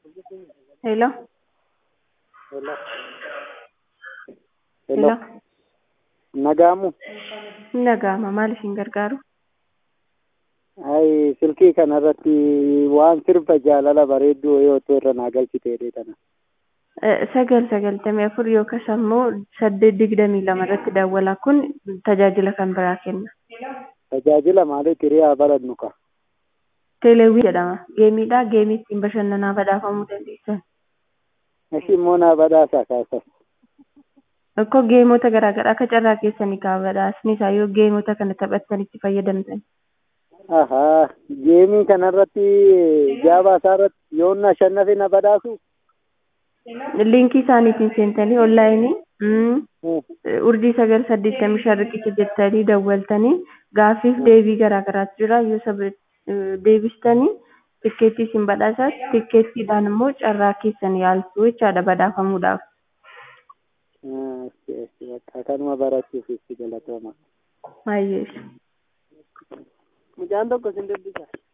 Hello? Hello. Hello? Hello. Nagaamu. Nagaama maal isin gargaaru? Ay, silkii kanarratti waan sirba jaalala bareedduu yoo ta'u irra naa galchiteedhe tana. Eh, Sagal sagaltamii afur yookaas ammoo saddeet digdamii lama irratti daawwalaa kun tajaajila kan biraa kenna. Tajaajila maaliif hiriyaa baladnu ka? Teeleewwii jedhama. Geemiidha. Geemii ittiin bashannanaa badhaafamuu dandeessan. Ishi immoo naa badhaasaa kaasas. Akkoo geemota garaa garaa akka carraa keessanii kaa badhaasni isaa yoo geemota kana taphattanitti fayyadamtan. Ahaa, geemii kanarratti jaabaa isaarratti yoo na shannafe na badhaasu? Liinkii isaaniitiin seentanii onlaayinii mm, Hmm. urjii sagal saddeettamii shan riqicha jettanii dawwaltanii gaaffiif deebii garaa garaatu jira yoo sab- eh, deebistanii tikkeettii isin badhaasaa tikkeettiidhaan immoo carraa keessan yaaltu jechaadha badhaafamuudhaaf. Ah, ishi, ishi, bakka kanuma barachuuf itti galatooma. Baay'ee. Mucaan tokko sin dubbisa.